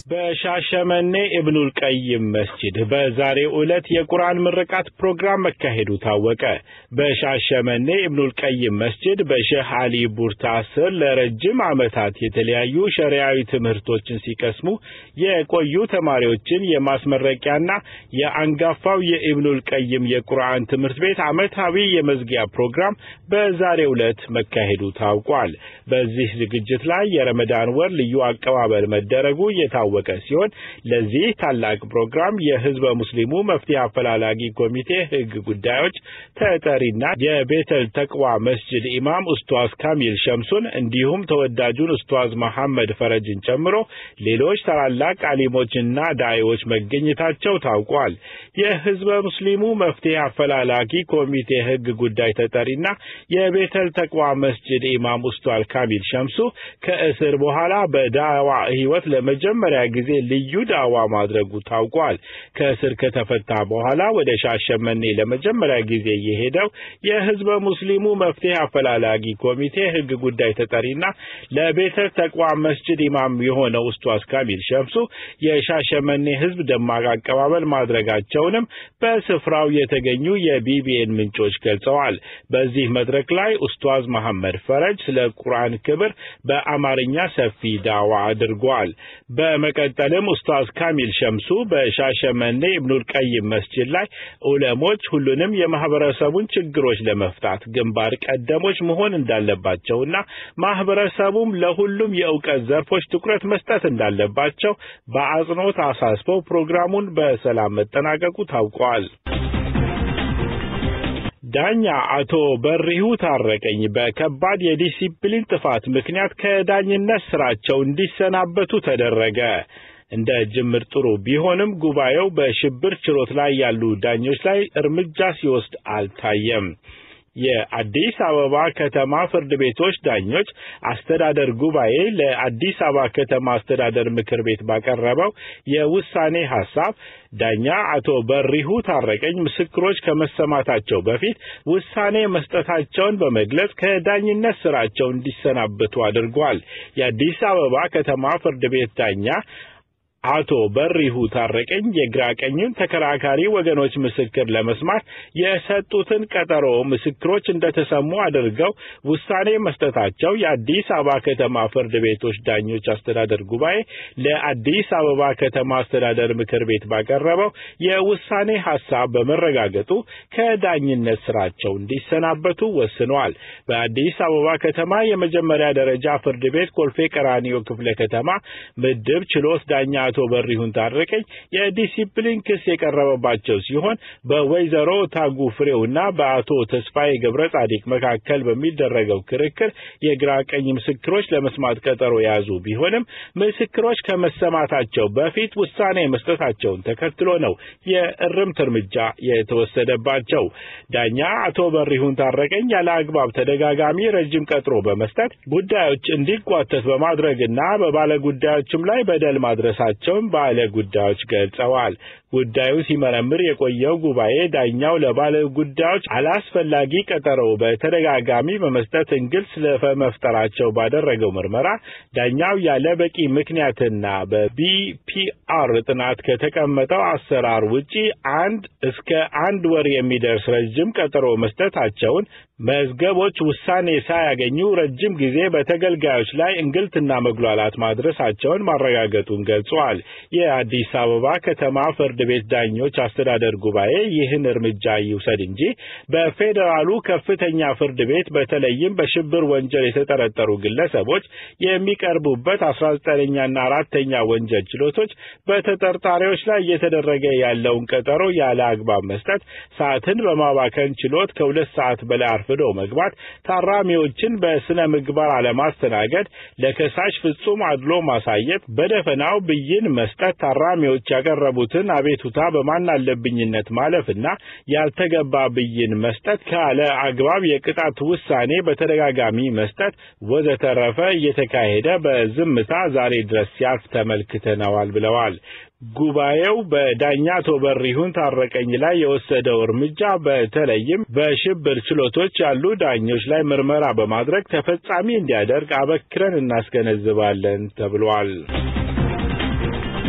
በሻሸመኔ ኢብኑል ቀይም መስጂድ በዛሬው ዕለት የቁርአን ምርቃት ፕሮግራም መካሄዱ ታወቀ። በሻሸመኔ ኢብኑል ቀይም መስጂድ በሼህ አሊ ቡርታ ስር ለረጅም ዓመታት የተለያዩ ሸሪዓዊ ትምህርቶችን ሲቀስሙ የቆዩ ተማሪዎችን የማስመረቂያና የአንጋፋው የኢብኑል ቀይም የቁርአን ትምህርት ቤት ዓመታዊ የመዝጊያ ፕሮግራም በዛሬው ዕለት መካሄዱ ታውቋል። በዚህ ዝግጅት ላይ የረመዳን ወር ልዩ አቀባበል መደረጉ የታወቀ ሲሆን ለዚህ ታላቅ ፕሮግራም የህዝበ ሙስሊሙ መፍትሄ አፈላላጊ ኮሚቴ ህግ ጉዳዮች ተጠሪና የቤተል ተቅዋ መስጅድ ኢማም ኡስቷዝ ካሚል ሸምሱን እንዲሁም ተወዳጁን ኡስቷዝ መሐመድ ፈረጅን ጨምሮ ሌሎች ታላላቅ አሊሞችና ዳዒዎች መገኘታቸው ታውቋል። የህዝበ ሙስሊሙ መፍትሄ አፈላላጊ ኮሚቴ ህግ ጉዳይ ተጠሪና የቤተል ተቅዋ መስጅድ ኢማም ኡስቷዝ ካሚል ሸምሱ ከእስር በኋላ በዳዋ ህይወት ለመጀመሪያ ጊዜ ልዩ ዳዋ ማድረጉ ታውቋል። ከእስር ከተፈታ በኋላ ወደ ሻሸመኔ ለመጀመሪያ ጊዜ የሄደው የህዝበ ሙስሊሙ መፍትሄ አፈላላጊ ኮሚቴ ህግ ጉዳይ ተጠሪና ለቤተ ተቅዋ መስጅድ ኢማም የሆነው ኡስቷዝ ካሚል ሸምሱ የሻሸመኔ ህዝብ ደማቅ አቀባበል ማድረጋቸውንም በስፍራው የተገኙ የቢቢኤን ምንጮች ገልጸዋል። በዚህ መድረክ ላይ ኡስቷዝ መሐመድ ፈረጅ ስለ ቁርአን ክብር በአማርኛ ሰፊ ዳዋ አድርጓል። በመቀጠልም ኡስታዝ ካሚል ሸምሱ በሻሸመኔ ኢብኑል ቀይም መስጂድ ላይ ዑለሞች ሁሉንም የማህበረሰቡን ችግሮች ለመፍታት ግንባር ቀደሞች መሆን እንዳለባቸውና ማህበረሰቡም ለሁሉም የእውቀት ዘርፎች ትኩረት መስጠት እንዳለባቸው በአጽንኦት አሳስበው ፕሮግራሙን በሰላም መጠናቀቁ ታውቋል። ዳኛ አቶ በሪሁ ታረቀኝ በከባድ የዲሲፕሊን ጥፋት ምክንያት ከዳኝነት ስራቸው እንዲሰናበቱ ተደረገ። እንደ ጅምር ጥሩ ቢሆንም ጉባኤው በሽብር ችሎት ላይ ያሉ ዳኞች ላይ እርምጃ ሲወስድ አልታየም። የአዲስ አበባ ከተማ ፍርድ ቤቶች ዳኞች አስተዳደር ጉባኤ ለአዲስ አበባ ከተማ አስተዳደር ምክር ቤት ባቀረበው የውሳኔ ሀሳብ ዳኛ አቶ በሪሁ ታረቀኝ ምስክሮች ከመሰማታቸው በፊት ውሳኔ መስጠታቸውን በመግለጽ ከዳኝነት ስራቸው እንዲሰናበቱ አድርጓል። የአዲስ አበባ ከተማ ፍርድ ቤት ዳኛ አቶ በሪሁ ታረቀኝ የግራ ቀኙን ተከራካሪ ወገኖች ምስክር ለመስማት የሰጡትን ቀጠሮ ምስክሮች እንደተሰሙ አድርገው ውሳኔ መስጠታቸው የአዲስ አበባ ከተማ ፍርድ ቤቶች ዳኞች አስተዳደር ጉባኤ ለአዲስ አበባ ከተማ አስተዳደር ምክር ቤት ባቀረበው የውሳኔ ሀሳብ በመረጋገጡ ከዳኝነት ስራቸው እንዲሰናበቱ ወስነዋል። በአዲስ አበባ ከተማ የመጀመሪያ ደረጃ ፍርድ ቤት ኮልፌ ቀራኒዮ ክፍለ ከተማ ምድብ ችሎት ዳኛ አቶ በሪሁን ታረቀኝ የዲሲፕሊን ክስ የቀረበባቸው ሲሆን በወይዘሮ ታጉ ፍሬውና በአቶ ተስፋዬ ገብረ ጻዲቅ መካከል በሚደረገው ክርክር የግራ ቀኝ ምስክሮች ለመስማት ቀጠሮ የያዙ ቢሆንም ምስክሮች ከመሰማታቸው በፊት ውሳኔ መስጠታቸውን ተከትሎ ነው የእርምት እርምጃ የተወሰደባቸው። ዳኛ አቶ በሪሁን ታረቀኝ ያለ አግባብ ተደጋጋሚ ረጅም ቀጥሮ በመስጠት ጉዳዮች እንዲጓተት በማድረግና በባለ ጉዳዮችም ላይ በደል ማድረሳቸውን ባለ ጉዳዮች ገልጸዋል። ጉዳዩ ሲመረምር የቆየው ጉባኤ ዳኛው ለባለ ጉዳዮች አላስፈላጊ ቀጠሮ በተደጋጋሚ በመስጠት እንግልት ስለመፍጠራቸው ባደረገው ምርመራ ዳኛው ያለ በቂ ምክንያትና በቢፒአር ጥናት ከተቀመጠው አሰራር ውጪ አንድ እስከ አንድ ወር የሚደርስ ረጅም ቀጠሮ መስጠታቸውን መዝገቦች ውሳኔ ሳያገኙ ረጅም ጊዜ በተገልጋዮች ላይ እንግልትና መጉላላት ማድረሳቸውን ማረጋገጡን ገልጿል። የአዲስ አበባ ከተማ ፍርድ ቤት ዳኞች አስተዳደር ጉባኤ ይህን እርምጃ ይውሰድ እንጂ በፌዴራሉ ከፍተኛ ፍርድ ቤት በተለይም በሽብር ወንጀል የተጠረጠሩ ግለሰቦች የሚቀርቡበት አስራ ዘጠነኛና አራተኛ ወንጀል ችሎቶች በተጠርጣሪዎች ላይ እየተደረገ ያለውን ቀጠሮ ያለ አግባብ መስጠት፣ ሰዓትን በማባከን ችሎት ከሁለት ሰዓት በላይ አርፍዶ መግባት፣ ታራሚዎችን በስነ ምግባር አለማስተናገድ፣ ለከሳሽ ፍጹም አድሎ ማሳየት፣ በደፈናው ብይን መስጠት፣ ታራሚዎች ያቀረቡትን አቤቱታ በማናለብኝነት ማለፍና ያልተገባ ብይን መስጠት፣ ካለ አግባብ የቅጣት ውሳኔ በተደጋጋሚ መስጠት ወዘተረፈ እየተካሄደ በዝምታ ዛሬ ድረስ ሲያልፍ ተመልክተነዋል ብለዋል። ጉባኤው በዳኛ አቶ በሪሁን ታረቀኝ ላይ የወሰደው እርምጃ በተለይም በሽብር ችሎቶች ያሉ ዳኞች ላይ ምርመራ በማድረግ ተፈጻሚ እንዲያደርግ አበክረን እናስገነዝባለን ተብሏል።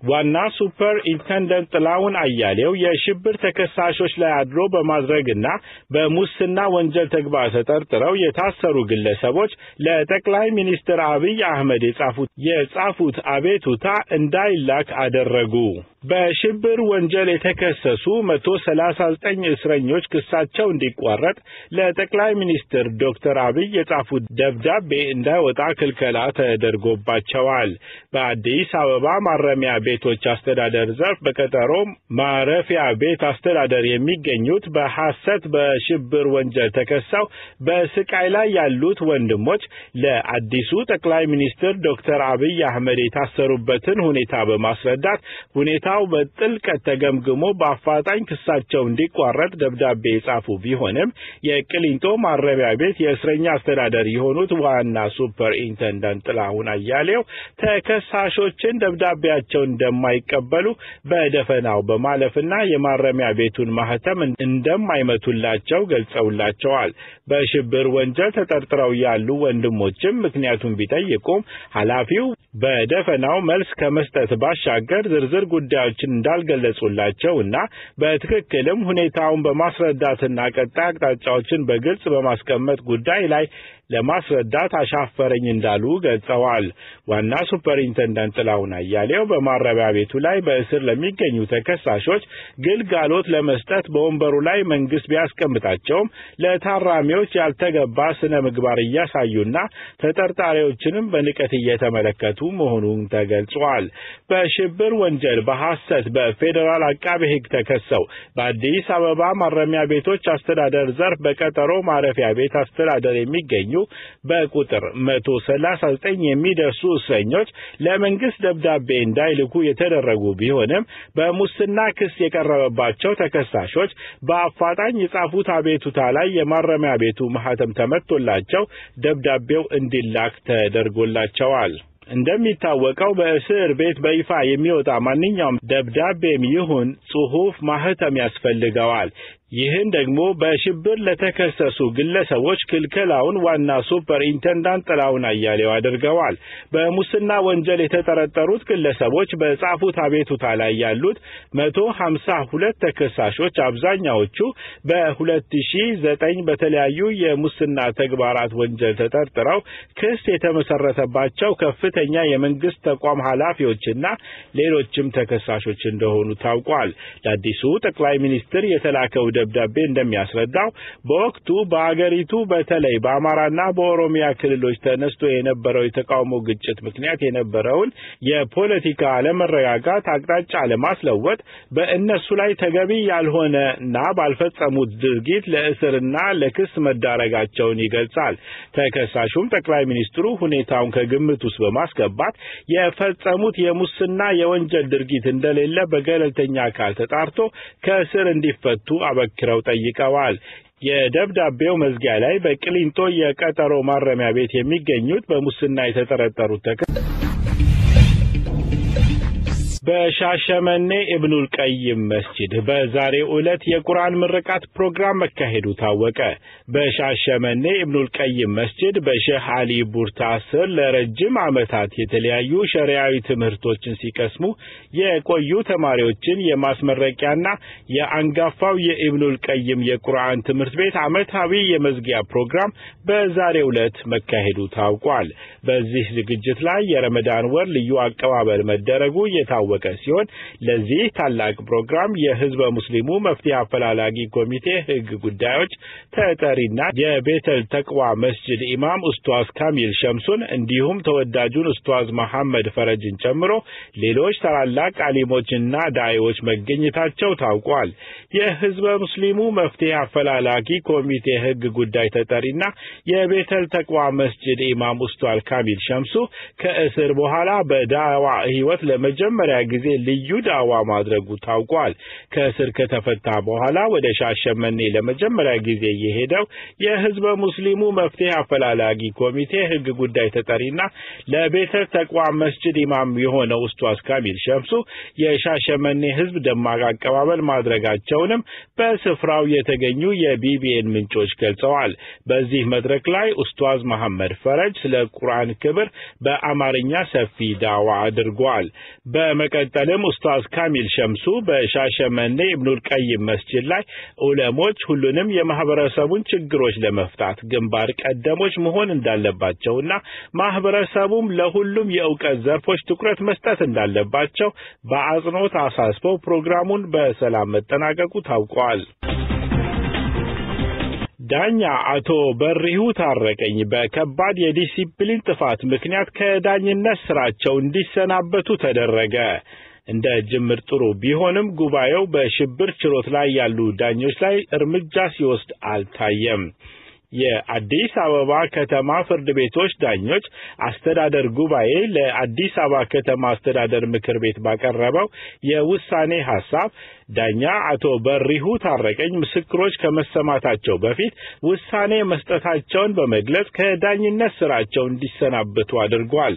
ዋና ሱፐር ኢንተንደንት ጥላሁን አያሌው የሽብር ተከሳሾች ላይ አድሮ በማድረግና በሙስና ወንጀል ተግባር ተጠርጥረው የታሰሩ ግለሰቦች ለጠቅላይ ሚኒስትር አብይ አህመድ የጻፉት የጻፉት አቤቱታ እንዳይላክ አደረጉ። በሽብር ወንጀል የተከሰሱ መቶ ሰላሳ ዘጠኝ እስረኞች ክሳቸው እንዲቋረጥ ለጠቅላይ ሚኒስትር ዶክተር አብይ የጻፉት ደብዳቤ እንዳይወጣ ክልከላ ተደርጎባቸዋል። በአዲስ አበባ ማረሚያ ቤቶች አስተዳደር ዘርፍ በቀጠሮ ማረፊያ ቤት አስተዳደር የሚገኙት በሐሰት በሽብር ወንጀል ተከሰው በስቃይ ላይ ያሉት ወንድሞች ለአዲሱ ጠቅላይ ሚኒስትር ዶክተር አብይ አህመድ የታሰሩበትን ሁኔታ በማስረዳት ሁኔታው በጥልቀት ተገምግሞ በአፋጣኝ ክሳቸው እንዲቋረጥ ደብዳቤ የጻፉ ቢሆንም የቅሊንጦ ማረሚያ ቤት የእስረኛ አስተዳደር የሆኑት ዋና ሱፐር ኢንተንዳንት ጥላሁን አያሌው ተከሳሾችን ደብዳቤያቸውን እንደማይቀበሉ በደፈናው በማለፍና የማረሚያ ቤቱን ማህተም እንደማይመቱላቸው ገልጸውላቸዋል። በሽብር ወንጀል ተጠርጥረው ያሉ ወንድሞችም ምክንያቱን ቢጠይቁም ኃላፊው በደፈናው መልስ ከመስጠት ባሻገር ዝርዝር ጉዳዮችን እንዳልገለጹላቸው እና በትክክልም ሁኔታውን በማስረዳትና ቀጣይ አቅጣጫዎችን በግልጽ በማስቀመጥ ጉዳይ ላይ ለማስረዳት አሻፈረኝ እንዳሉ ገልጸዋል። ዋና ሱፐርኢንተንደንት ጥላሁን አያሌው በማረሚያ ቤቱ ላይ በእስር ለሚገኙ ተከሳሾች ግልጋሎት ለመስጠት በወንበሩ ላይ መንግስት ቢያስቀምጣቸውም ለታራሚዎች ያልተገባ ስነ ምግባር እያሳዩና ተጠርጣሪዎችንም በንቀት እየተመለከቱ መሆኑን ተገልጿል። በሽብር ወንጀል በሐሰት በፌዴራል አቃቤ ሕግ ተከሰው በአዲስ አበባ ማረሚያ ቤቶች አስተዳደር ዘርፍ በቀጠሮ ማረፊያ ቤት አስተዳደር የሚገኙ በቁጥር መቶ ሰላሳ ዘጠኝ የሚደርሱ እስረኞች ለመንግስት ደብዳቤ እንዳይልኩ የተደረጉ ቢሆንም በሙስና ክስ የቀረበባቸው ተከሳሾች በአፋጣኝ የጻፉት አቤቱታ ላይ የማረሚያ ቤቱ ማህተም ተመቶላቸው ደብዳቤው እንዲላክ ተደርጎላቸዋል። እንደሚታወቀው በእስር ቤት በይፋ የሚወጣ ማንኛውም ደብዳቤም ይሁን ጽሑፍ ማህተም ያስፈልገዋል። ይህን ደግሞ በሽብር ለተከሰሱ ግለሰቦች ክልከላውን ዋና ሱፐር ኢንተንዳንት ጥላሁን አያሌው አድርገዋል። በሙስና ወንጀል የተጠረጠሩት ግለሰቦች በጻፉት አቤቱታ ላይ ያሉት መቶ ሀምሳ ሁለት ተከሳሾች አብዛኛዎቹ በሁለት ሺ ዘጠኝ በተለያዩ የሙስና ተግባራት ወንጀል ተጠርጥረው ክስ የተመሰረተባቸው ከፍተኛ የመንግስት ተቋም ኃላፊዎችና ሌሎችም ተከሳሾች እንደሆኑ ታውቋል። ለአዲሱ ጠቅላይ ሚኒስትር የተላከው ደብዳቤ እንደሚያስረዳው በወቅቱ በአገሪቱ በተለይ በአማራና በኦሮሚያ ክልሎች ተነስቶ የነበረው የተቃውሞ ግጭት ምክንያት የነበረውን የፖለቲካ አለመረጋጋት አቅጣጫ ለማስለወጥ በእነሱ ላይ ተገቢ ያልሆነና ባልፈጸሙት ድርጊት ለእስርና ለክስ መዳረጋቸውን ይገልጻል። ተከሳሹም ጠቅላይ ሚኒስትሩ ሁኔታውን ከግምት ውስጥ በማስገባት የፈጸሙት የሙስና የወንጀል ድርጊት እንደሌለ በገለልተኛ አካል ተጣርቶ ከእስር እንዲፈቱ አበክረው ጠይቀዋል። የደብዳቤው መዝጊያ ላይ በቅሊንጦ የቀጠሮ ማረሚያ ቤት የሚገኙት በሙስና የተጠረጠሩት ተከ በሻሸመኔ ኢብኑል ቀይም መስጂድ በዛሬው ዕለት የቁርአን ምርቃት ፕሮግራም መካሄዱ ታወቀ። በሻሸመኔ ኢብኑል ቀይም መስጂድ በሼህ አሊ ቡርታ ስር ለረጅም ዓመታት የተለያዩ ሸሪያዊ ትምህርቶችን ሲቀስሙ የቆዩ ተማሪዎችን የማስመረቂያና የአንጋፋው የኢብኑል ቀይም የቁርአን ትምህርት ቤት ዓመታዊ የመዝጊያ ፕሮግራም በዛሬው ዕለት መካሄዱ ታውቋል። በዚህ ዝግጅት ላይ የረመዳን ወር ልዩ አቀባበል መደረጉ የታወቀ ሲሆን ለዚህ ታላቅ ፕሮግራም የህዝበ ሙስሊሙ መፍትሄ አፈላላጊ ኮሚቴ ህግ ጉዳዮች ተጠሪና የቤተል ተቅዋ መስጅድ ኢማም ኡስቷዝ ካሚል ሸምሱን እንዲሁም ተወዳጁን ኡስቷዝ መሐመድ ፈረጅን ጨምሮ ሌሎች ታላላቅ አሊሞችና ዳዒዎች መገኘታቸው ታውቋል። የህዝበ ሙስሊሙ መፍትሄ አፈላላጊ ኮሚቴ ህግ ጉዳይ ተጠሪና የቤተል ተቅዋ መስጅድ ኢማም ኡስቷዝ ካሚል ሸምሱ ከእስር በኋላ በዳዋ ህይወት ለመጀመሪያ ጊዜ ልዩ ዳዋ ማድረጉ ታውቋል። ከእስር ከተፈታ በኋላ ወደ ሻሸመኔ ለመጀመሪያ ጊዜ የሄደው የህዝበ ሙስሊሙ መፍትሄ አፈላላጊ ኮሚቴ ህግ ጉዳይ ተጠሪና ለቤተ ተቅዋ መስጅድ ኢማም የሆነው ኡስቷዝ ካሚል ሸምሱ የሻሸመኔ ህዝብ ደማቅ አቀባበል ማድረጋቸውንም በስፍራው የተገኙ የቢቢኤን ምንጮች ገልጸዋል። በዚህ መድረክ ላይ ኡስቷዝ መሐመድ ፈረጅ ስለ ቁርአን ክብር በአማርኛ ሰፊ ዳዋ አድርጓል። በመቀ በመቀጠልም ኡስታዝ ካሚል ሸምሱ በሻሸመኔ ኢብኑል ቀይም መስጂድ ላይ ዑለሞች ሁሉንም የማህበረሰቡን ችግሮች ለመፍታት ግንባር ቀደሞች መሆን እንዳለባቸውና ማህበረሰቡም ለሁሉም የእውቀት ዘርፎች ትኩረት መስጠት እንዳለባቸው በአጽንኦት አሳስበው ፕሮግራሙን በሰላም መጠናቀቁ ታውቋል። ዳኛ አቶ በሪሁ ታረቀኝ በከባድ የዲሲፕሊን ጥፋት ምክንያት ከዳኝነት ስራቸው እንዲሰናበቱ ተደረገ። እንደ ጅምር ጥሩ ቢሆንም ጉባኤው በሽብር ችሎት ላይ ያሉ ዳኞች ላይ እርምጃ ሲወስድ አልታየም። የአዲስ አበባ ከተማ ፍርድ ቤቶች ዳኞች አስተዳደር ጉባኤ ለአዲስ አበባ ከተማ አስተዳደር ምክር ቤት ባቀረበው የውሳኔ ሀሳብ ዳኛ አቶ በሪሁ ታረቀኝ ምስክሮች ከመሰማታቸው በፊት ውሳኔ መስጠታቸውን በመግለጽ ከዳኝነት ስራቸው እንዲሰናበቱ አድርጓል።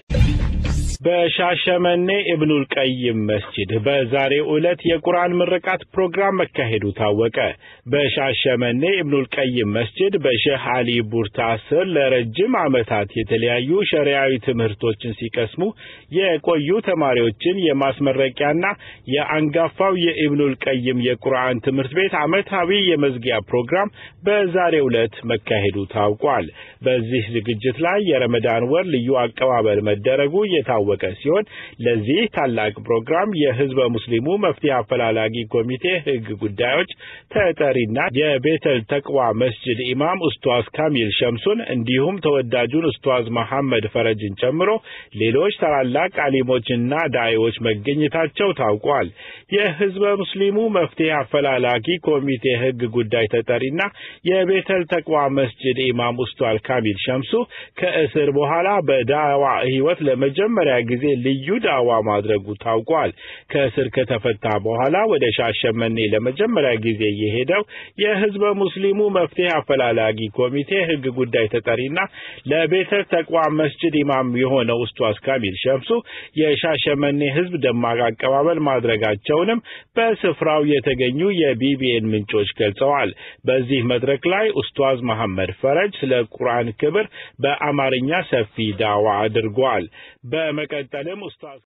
በሻሸመኔ ኢብኑል ቀይም መስጂድ በዛሬው ዕለት የቁርአን ምርቃት ፕሮግራም መካሄዱ ታወቀ። በሻሸመኔ ኢብኑል ቀይም መስጂድ በሼህ አሊ ቡርታ ስር ለረጅም ዓመታት የተለያዩ ሸሪዓዊ ትምህርቶችን ሲቀስሙ የቆዩ ተማሪዎችን የማስመረቂያና የአንጋፋው የኢብኑል ቀይም የቁርአን ትምህርት ቤት ዓመታዊ የመዝጊያ ፕሮግራም በዛሬው ዕለት መካሄዱ ታውቋል። በዚህ ዝግጅት ላይ የረመዳን ወር ልዩ አቀባበል መደረጉ የታወቀ ሲሆን ለዚህ ታላቅ ፕሮግራም የህዝበ ሙስሊሙ መፍትሄ አፈላላጊ ኮሚቴ ህግ ጉዳዮች ተጠሪና የቤተል ተቅዋ መስጅድ ኢማም ኡስቷዝ ካሚል ሸምሱን እንዲሁም ተወዳጁን ኡስቷዝ መሐመድ ፈረጅን ጨምሮ ሌሎች ታላላቅ አሊሞችና ዳዒዎች መገኘታቸው ታውቋል። የህዝበ ሙስሊሙ መፍትሄ አፈላላጊ ኮሚቴ ህግ ጉዳይ ተጠሪና የቤተል ተቅዋ መስጅድ ኢማም ኡስቷዝ ካሚል ሸምሱ ከእስር በኋላ በዳዋ ህይወት ለመጀመሪያ ጊዜ ልዩ ዳዋ ማድረጉ ታውቋል። ከእስር ከተፈታ በኋላ ወደ ሻሸመኔ ለመጀመሪያ ጊዜ የሄደው የህዝበ ሙስሊሙ መፍትሄ አፈላላጊ ኮሚቴ ህግ ጉዳይ ተጠሪና ለቤተ ተቅዋ መስጅድ ኢማም የሆነው ኡስቷዝ ካሚል ሸምሱ የሻሸመኔ ህዝብ ደማቅ አቀባበል ማድረጋቸውንም በስፍራው የተገኙ የቢቢኤን ምንጮች ገልጸዋል። በዚህ መድረክ ላይ ኡስቷዝ መሐመድ ፈረጅ ስለ ቁርአን ክብር በአማርኛ ሰፊ ዳዋ አድርጓል። በመቀጠልም ኡስታዝ